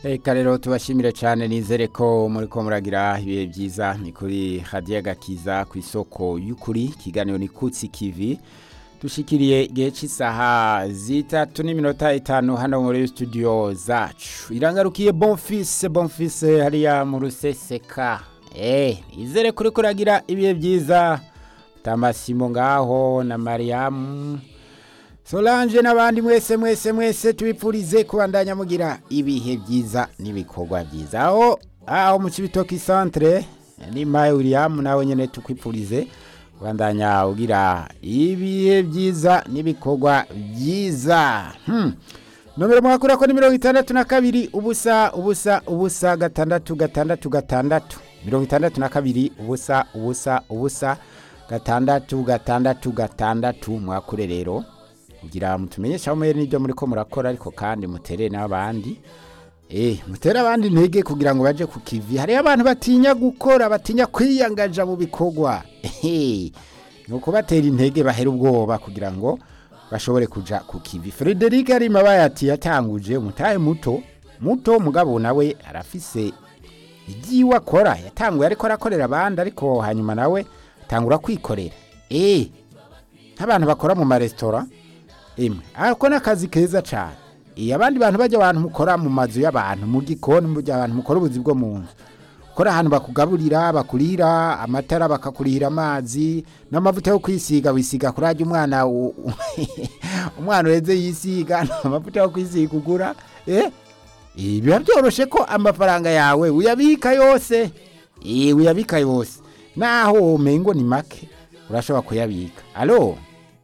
Reka rero tubashimire cyane nizere ko muri ko muragira ibihe byiza ni kuri hadiya gakiza ku isoko y'ukuri ikiganiro ni kutsi kivi dushikiriye igihe cy'isaha zitatu n'iminota itanu hano muri studio zacu irangarukiye bonfise bonfise hariya mu ruseseka eh nizere kuri kuragira ibihe byiza tamasimo ngaho na mariamu Solange n'abandi mwese mwese mwese tubipfurize kubandanya mugira ibihe byiza n'ibikorwa byiza aho aho mu Cibitoki centre ni Mai William nawe nyene tukwipfurize kubandanya ugira ibihe byiza n'ibikorwa byiza hmm. nomero mwakura ko ni mirongo itandatu na kabiri ubusa ubusa ubusa gatandatu gatandatu gatandatu mirongo itandatu na kabiri ubusa ubusa ubusa gatandatu gatandatu gatandatu mwakure rero kugira mutumenyesha aho mwere n'ibyo muri ko murakora ariko kandi mutere n'abandi eh mutere abandi intege kugira ngo baje ku kivi hari abantu batinya gukora batinya kwiyangaja mu bikorwa eh nuko batera intege bahera ubwoba kugira ngo bashobore kuja ku kivi Frederic Arima bayati yatanguje umutahe muto muto mugabo nawe arafise igiwa akora yatanguye ariko arakorera abandi ariko hanyuma nawe tangura kwikorera eh nk'abantu bakora mu maresitora imwe ako ni akazi keza cyane iyo abandi bantu bajya abantu mukora mu mazu y'abantu mu gikoni mu gihe abantu mukora ubuzi bwo mu nzu ukora ahantu bakugaburira bakurira amatara bakakurihira amazi n'amavuta yo kwisiga wisiga kuri ajya umwana umwana ureze yisiga amavuta yo kwisiga ugura eh biba byoroshye ko amafaranga yawe uyabika yose uyabika yose naho umengo ni make urashobora kuyabika alo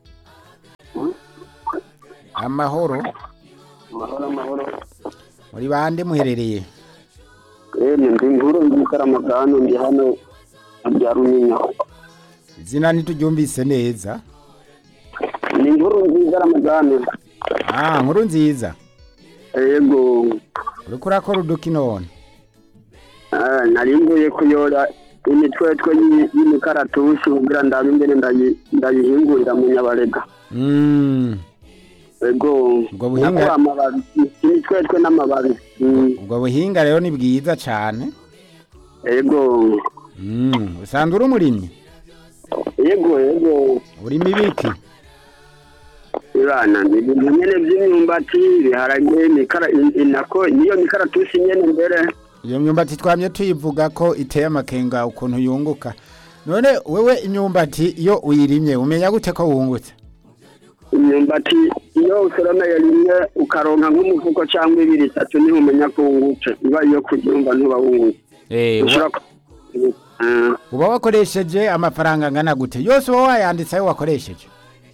amahoro amahoro amahoro muri bande muherereye emwe ndi inkuru nzikaramagano ndi hano bya runyinya izina ntituryumvise neza ni inkuru nziza ramagano ah nkuru nziza yego uriko urakora uduki none Ah, nari mvuye kuyora imitwetwe y'i- y'imikaratusi kugira ndabe ingene ndayi- ndayihingurira mu nyabarega Mm, yego Ubwo buhinga- nakora amababi imitwetwe n'amababi Mm, ubwo buhinga rero ni bwiza cyane yego Mm, usanzwe uri umurimyi yego yego urima ibiki ibana ni ibintu nyene vy'imyumbati ibiharage imikara in- inako niyo mikaratusi nyene mbere iyo myumbati twamye tuyivuga ko iteye amakenga ukuntu yunguka none wewe imyumbati iyo uyirimye umenya gute ko wungutse imyumbati iyo usoromeye rimwe ukaronka nk'umufuko cyangwa ibiri itatu niho umenya ko wungutse iba iyo kuryumva ntuba wungutse Eh, ushobora uba- ku- Ah, uba wakoresheje amafaranga angana gute yose uba wayanditse ayo wakoresheje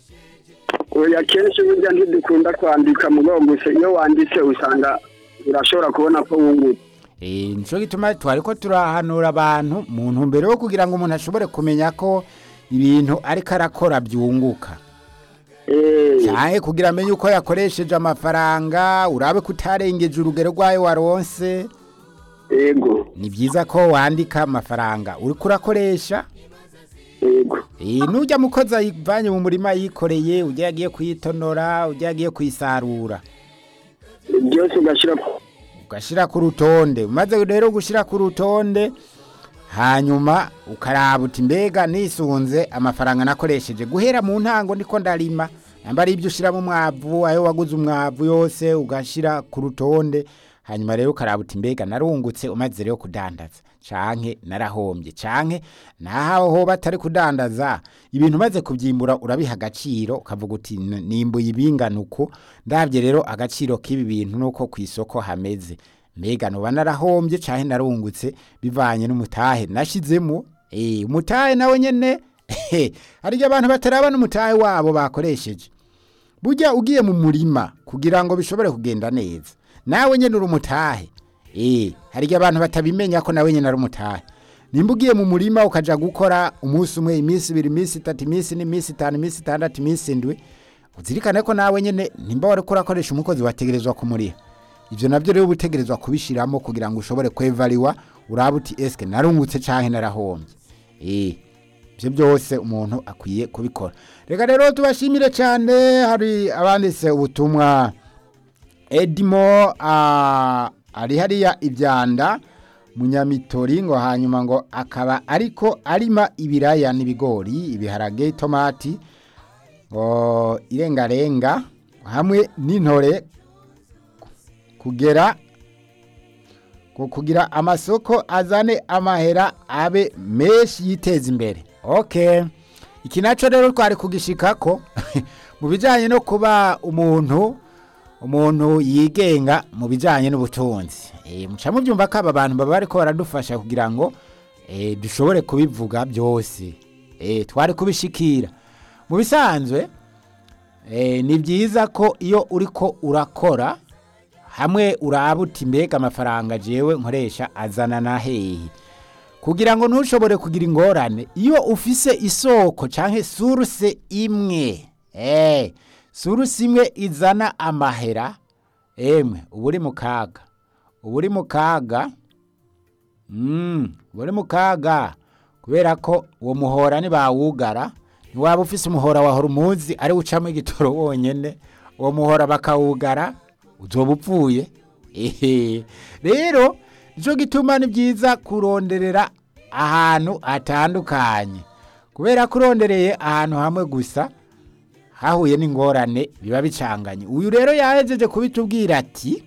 oya kenshi burya ntidukunda kwandika mugabo gusa iyo wanditse usanga urashobora kubona ko wungutse Eh, nico gituma twari ko turahanura abantu mu ntumbero yo kugira ngo umuntu ashobore kumenya ko ibintu ariko arakora byunguka Eh, cyane kugira amenye uko yakoresheje amafaranga urabe ko utarengeje urugero rwayo waronse yego ni byiza ko wandika amafaranga uriko urakoresha yego Eh, nujya mukozi ayivanye mu murima yikoreye ujya yagiye kuyitonora ujya yagiye kuyisarura byose ugashyira ku- ugashyira ku rutonde umaze rero gushyira ku rutonde hanyuma ukaraba uti mbega nisunze amafaranga nakoresheje guhera mu ntango ndiko ndarima namba ari ibyo ushyiramo umwavu ayo waguze umwavu yose ugashyira ku rutonde hanyuma rero ukaraba uti mbega narungutse umaze rero kudandaza canke narahombye canke naho hoba atari kudandaza ibintu umaze kubyimbura urabiha agaciro ukavuga uti "N- nimbuye ibingana uku ndabye rero agaciro k'ibi bintu nuko ku isoko hameze mbega nuba narahombye canke narungutse bivanye n'umutahe nashizemo eh umutahe nawe nyene hari abantu batarabana umutahe wabo bakoresheje burya ugiye mu murima kugira ngo bishobore kugenda neza nawe nyene uri umutahe eh hari igihe abantu batabimenya ko nawe nyene ari umutahe nimba ugiye mu murima ukaja gukora umunsi umwe iminsi ibiri iminsi itatu iminsi n'iminsi itanu iminsi itandatu iminsi indwi uzirikane ko nawe nyene nimba wariko urakoresha umukozi wategerezwa kumuriha ivyo navyo rero ubutegerezwa kubishiramo kugira ngo ushobore kwevariwa urabe uti eske narungutse canke narahombye eh ivyo byose umuntu akwiye kubikora reka rero tubashimire cyane hari abanditse ubutumwa edimo ah, ari hariya ibyanda munyamitori ngo hanyuma ngo akaba ariko arima ibiraya n'ibigori ibiharage tomati ngo irengarenga hamwe n'intore kugera ngo kugira amasoko azane amahera abe menshi yiteza imbere okay iki nacyo rero twari kugishikako mu bijyanye no kuba umuntu umuntu yigenga mu bijyanye n'ubutunzi muca mubyumva ko aba bantu baba bari ko baradufasha kugira ngo dushobore kubivuga byose twari kubishikira mu bisanzwe ni byiza ko iyo uri ko urakora hamwe urabuta mbega amafaranga jewe nkoresha azana na hehe kugira ngo ntushobore kugira ingorane iyo ufise isoko cyangwa suruse imwe eee suruse imwe izana amahera emwe uba uri mu kaga uba uri mu kaga uba uri mu kaga kubera ko uwo muhora ntibawugara ntiwaba ufise umuhora wa horumuzi ari ucamo igitoro wonyine uwo muhora bakawugara uzoba upfuye ehe rero nicyo gituma ni byiza kuronderera ahantu hatandukanye kubera ko urondereye ahantu hamwe gusa hahuye n'ingorane biba bicanganye uyu rero yahejeje kubitubwira ati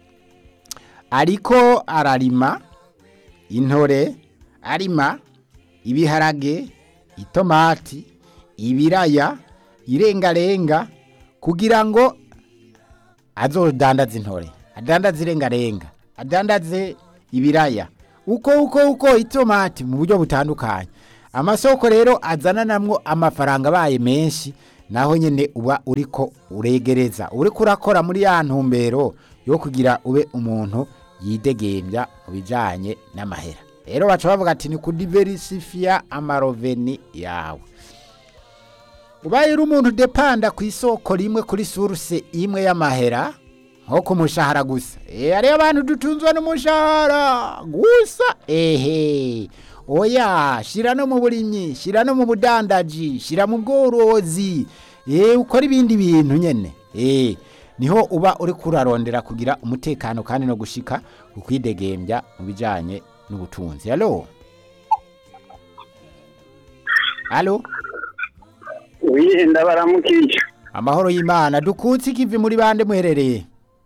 ariko ararima intore arima ibiharage itomati ibiraya irengarenga kugira ngo azodandaze intore adandaze irengarenga adandaze ibiraya uko uko uko itomati mu buryo butandukanye amasoko rero azananamwo amafaranga abaye menshi naho nyine uba uriko uregereza uri kurakora muri ya ntumbero yo kugira ube umuntu yidegembya mu bijyanye n'amahera rero baca bavuga ati ni kudiversifiya amaroveni yawe ubaye uri umuntu udepanda ku isoko rimwe kuri suruse imwe y'amahera nko ku mushahara gusa hariyo abantu dutunzwe n'umushahara gusa ehe oya shyira no mu burimyi shyira no mu budandaji shyira mu bworozi eee ukora ibindi bintu nyine eee niho uba uri kurarondera kugira umutekano kandi no gushika ukwidegembya mu bijyanye n'ubutunzi halo halo wihenda baramukije amahoro y'imana dukutse ikivi muri bande muherereye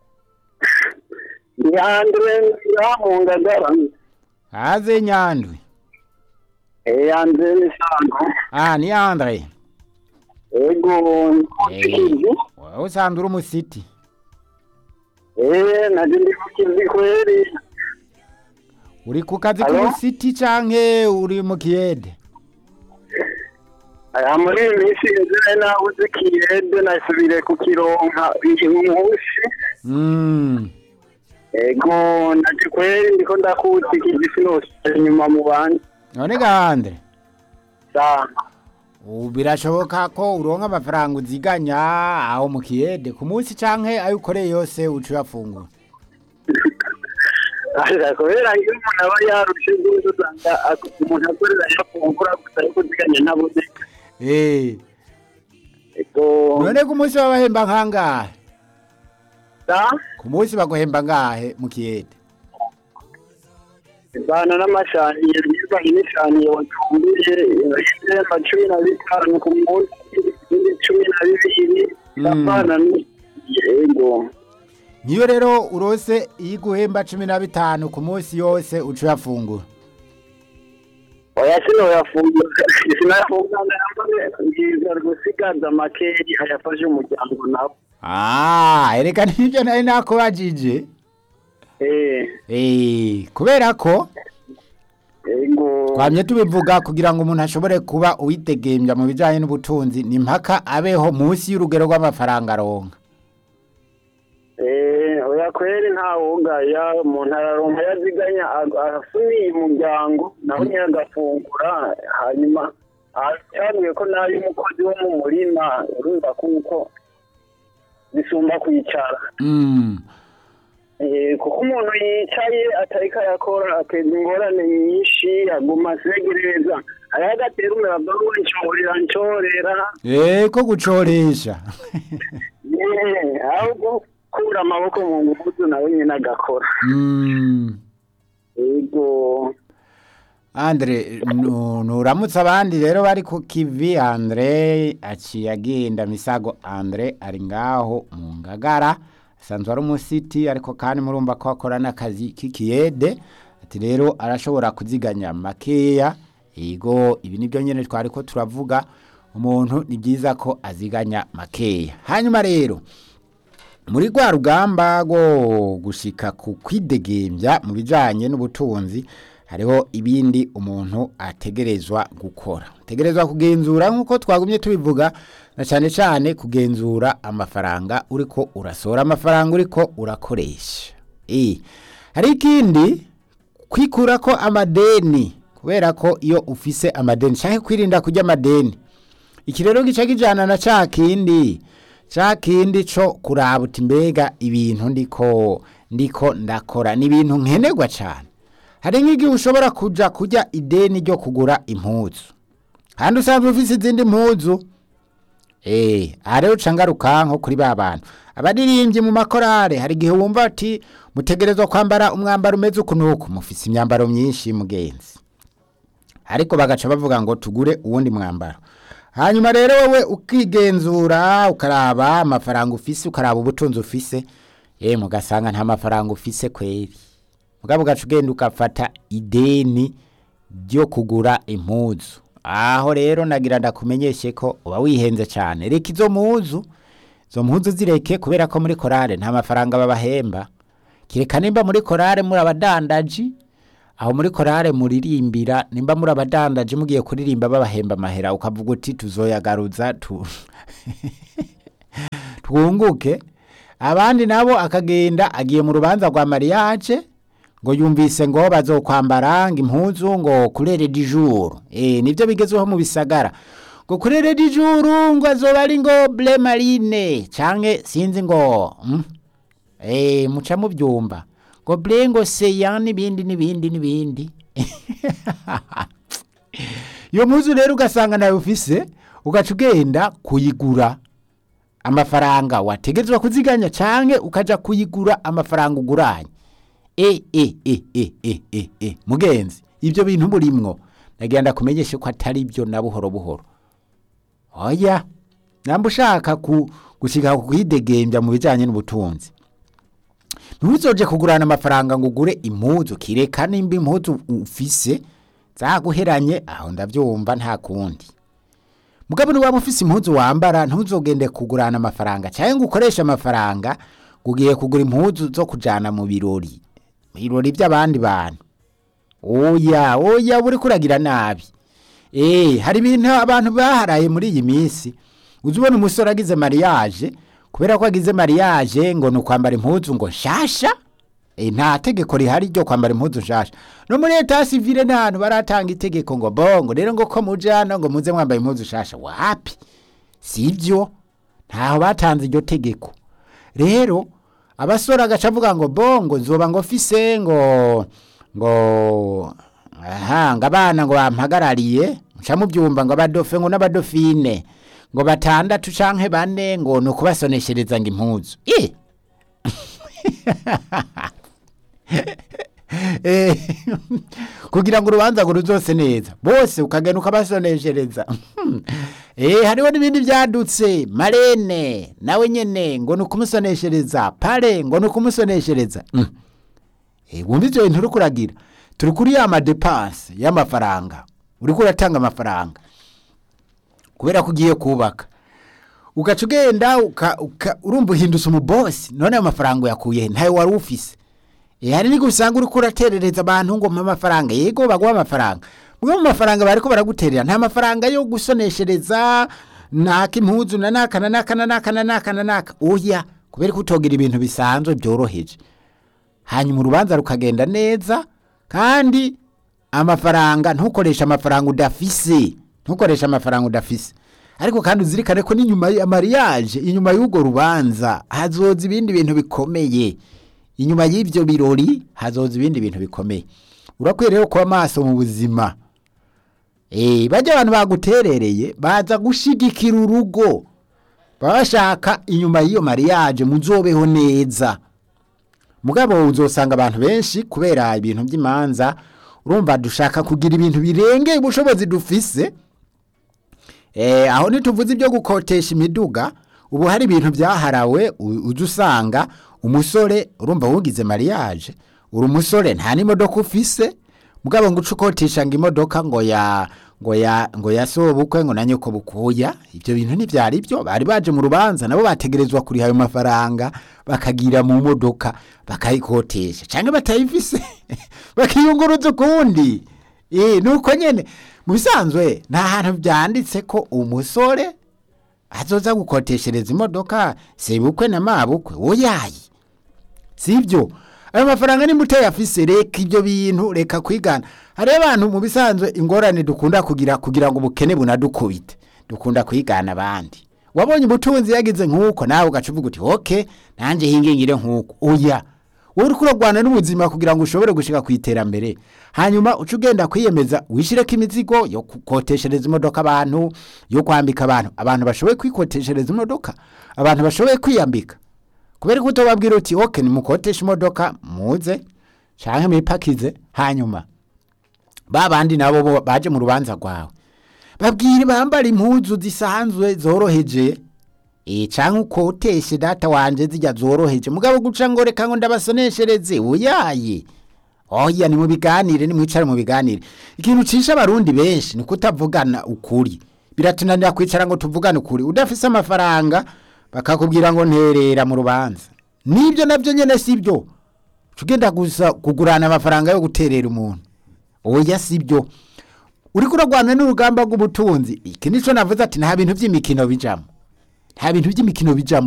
yandwe yamungagara haze nyandwi yandwe misango ah ni andre ego nkukizi wowe usanzwe uri umusiti eh naje ndi kukizi kweli uri ku kazi Halo? k'umusiti canke uri mu kiyede aya muri iyi minsi yeze nabuze kiyede nasubire kukironka iyi munsi Mm. ego naje kweli ndiko ndakuzi ikizi sinose inyuma mu bandi none gahande sa ubu birashoboka ko uronka amafaranga uziganya aho mu kiyede ku munsi canke ayo ukoreye yose uca uyafungura Asa kubera iyo umuntu aba yarushe rwose usanga ak- umuntu akorera yafungura gusa ariko uziganya ntabuze Eh, ego none ku munsi babahemba nkangahe sa ku munsi baguhemba ngahe mu kiyede ivana n'amashaniye bivanye n'ishaniye watumbiriye ibihemba cumi na bitanu ku munsi ibindi cumi na bibiri Mm. avana yego niyo rero urose iyo iguhemba cumi na bitanu ku munsi yose uca uyafungura oya sinoyafungura sinayafungura yambaye ngiza gusigaza makeri ayafashe umuryango nawe Ah, ereka nibyo nari nakubajije eh Eh, kubera ko ego twamye tubivuga kugira ngo umuntu ashobore kuba uwitegembya mu bijyanye n'ubutunzi ni mpaka abeho munsi y'urugero rw'amafaranga aronka Eh, oya kweri nta wugaya umuntu araronka yaziganya ag- arasubiye umuryango nawe nyine agafungura hanyuma acanuye ko nayo umukozi wo mu murima urumva kuko bisumba kwicara Mm. Eh, kuko umuntu yicaye atariko arakora ateza ingorane nyinshi aguma asegereza hariho agatera umuyaga ncorera ncorera Eh, ko gucoresha Eh, ahubwo gukura amaboko mu ngufu nawe nyine agakora Mm. yego Andre nu- nuramutse abandi rero bari ku kivi Andre aciye agenda misago Andre ari ngaho mu ngagara asanzwe ari umusiti ariko kandi murumva ko akora n'akazi k'ikiyede ati rero arashobora kuziganya makeya yego ibi nibyo nyene twari ko turavuga umuntu ni byiza ko aziganya makeya hanyuma rero muri rwa rugamba rwo gushika ku kwidegembya mu bijanye n'ubutunzi hariho ibindi umuntu ategerezwa gukora ategerezwa kugenzura nk'uko twagumye tubivuga na cyane cyane kugenzura amafaranga uriko urasohora amafaranga uriko urakoresha Eh, hari ikindi kwikura ko amadeni kubera ko iyo ufise amadeni cyangwa kwirinda kurya amadeni iki rero gica kijana na ca kindi ca kindi co kuraba uti mbega ibintu ndiko ndiko ndakora ni ibintu nkenerwa cane hari nk'igihe ushobora kuja kurya ideni ryo kugura impuzu kandi usanzwe ufise izindi mpuzu Eh, aha rero uca ngaruka nko kuri ba bantu abaririmbyi mu makorale hari igihe wumva ati mutegerezwa kwambara umwambaro umeze uku n'uku mufise imyambaro myinshi mugenzi ariko bagaca bavuga ngo tugure uwundi mwambaro hanyuma rero wowe ukigenzura ukaraba amafaranga ufise ukaraba ubutunzi ufise ye mugasanga nta mafaranga ufise kweri mugabo ugaca ugenda ugafata ideni ryo kugura impuzu aho rero nagira ndakumenyeshe ko uba wihenze cyane reka izo mpuzu izo mpuzu zireke kubera ko muri korale nta mafaranga babahemba kireka nimba muri korale muri abadandaji aho muri korale muririmbira nimba muri abadandaji mugiye kuririmba babahemba amahera ukavuga uti tuzoyagaruza tu twunguke abandi nabo akagenda agiye mu rubanza rwa mariage ngo yumvise ngo bazokwambara ngo impuzu ngo kurere di jour eh nivyo bigezweho mu bisagara ngo kurere di jour ngo azoba ari ngo bleu marine canke sinzi ngo mm? eh muca muvyumva ngo bleu ngo seya n'ibindi n'ibindi n'ibindi iyo mpuzu rero ugasanga nawe ufise ugaca ugenda kuyigura amafaranga wategetswe kuziganya canke ukaja kuyigura amafaranga uguranye e e e e e e e mugenzi ibyo bintu murimwo nagira ndakumenyeshe ko atari byo na buhoro buhoro oya namba ushaka ku gushika ku kwidegembya mu bijanye n'ubutunzi ntuzoje kugurana amafaranga ngo ugure impuzu kireka nimba impuzu ufise zaguheranye aho ndavyumva nta kundi mugabo ni waba ufise impuzu wambara ntuzogende kugurana amafaranga cyangwa ngo ukoreshe amafaranga ngo ugiye kugura impuzu zo kujana mu birori mu birori by'abandi bantu oya oya uri kuragira nabi eh hari ibintu abantu baharaye muri iyi minsi uzi ubona umusore agize mariage kubera ko agize mariage ngo ni ukwambara impuzu ngo nshasha e, nta tegeko rihari ryo kwambara impuzu nshasha no muri leta civile n'ahantu baratanga itegeko ngo bongo rero ngo ko mujana ngo muze mwambaye impuzu nshasha wapi sivyo ntaho batanze iryo tegeko rero abasore agaca avuga ngo bongo nzoba ngo fise ngo ngo aha ngo abana ngo bampagarariye muca mubyumva ngo abadofe ngo n'abadofine ngo batandatu canke bane ngo ni ukubasoneshereza ngo impuzu eh Eh, kugira ngo urubanza ngo ruzose neza bose ukagenda ukabasoneshereza eh hariho n'ibindi byadutse marene nawe nyene ngo ni ukumusoneshereza pare ngo ni ukumusoneshereza mm. eh wumva ivyo bintu uriko uragira turi kuri ya madepanse y'amafaranga uriko uratanga amafaranga kubera ko ugiye kubaka ugaca ugenda uka- uka- urumva uhindutse umubosi none ayo mafaranga uyakuye he? ntayo wari ufise Eh, hari n'igihe usanga uriko uraterereza abantu ngo mpa amafaranga yego baguha amafaranga mwe mu mafaranga bariko baraguterera nta mafaranga yo gusoneshereza naka impuzu na naka na naka na naka na naka na naka oya kubera ko utogira ibintu bisanzwe byoroheje hanyuma urubanza rukagenda neza kandi amafaranga ntukoreshe amafaranga udafise ntukoreshe amafaranga udafise ariko kandi uzirikane ko n'inyuma ya mariage inyuma y'urwo rubanza hazoza ibindi bintu bikomeye inyuma y'ibyo birori hazoza ibindi bintu bikomeye urakwiye rero kuba maso mu buzima eh bajya abantu baguterereye baza gushigikira urugo baba bashaka inyuma y'iyo mariage muzobeho neza mugabo uzosanga abantu benshi kubera ibintu by'imanza urumva dushaka kugira ibintu birengeye ubushobozi dufise eh, aho ntituvuze ibyo gukotesha imiduga ubu hari ibintu byaharawe u- ujya usanga umusore urumva wugize mariage uri umusore nta n'imodoka ufise mugabo ngo uce ukotisha ngo imodoka ngo ya ngo ya ngo ya sobukwe ngo na nyoko bukuya ibyo bintu ntibyari byo bari baje mu rubanza nabo bategerezwa kuriha ayo mafaranga bakagira mu modoka bakayikotesha cyangwa batayifise bakiyunguruza ukundi eh nuko nyene mu bisanzwe nta hantu byanditse ko umusore azoza gukoteshereza imodoka sebukwe na mabukwe oyayi sibyo ayo mafaranga ni muteye afise reka ibyo bintu reka kwigana hariho abantu mu bisanzwe ingorane dukunda kugira kugira ngo ubukene bunadukubite dukunda kwigana abandi wabonye ubutunzi yagize nk'uko nawe ugaca uvuga uti oke nanjye hingingire nk'uko oya wowe uri kuragwana n'ubuzima kugira ngo ushobore gushika ku iterambere hanyuma uca ugenda kwiyemeza wishyireko imizigo yo gukoteshereza imodoka abantu yo kwambika abantu abantu bashoboye kwikoteshereza imodoka abantu bashoboye kwiyambika kubera ko utobabwira uti oke nimukotesha imodoka muze canke mwipakize hanyuma ba bandi nabo bo baje mu rubanza rwawe babwire bambara impuzu zisanzwe zoroheje e canke ukoteshe data wanje zijya zoroheje mugabo guca ngo reka ngo ndabasoneshereze uyaye oya ni mu biganire ni mwicare mu biganire ikintu cisha abarundi benshi ni kutavugana ukuri biratunanira kwicara ngo tuvugane ukuri udafise amafaranga bakakubwira ngo nterera mu rubanza nibyo nabyo nyene sibyo tugenda gusa kugurana amafaranga yo guterera umuntu oya sibyo uriko uragwana n'urugamba rw'ubutunzi iki nico navuze ati nta bintu by'imikino bijamo nta bintu by'imikino bijamo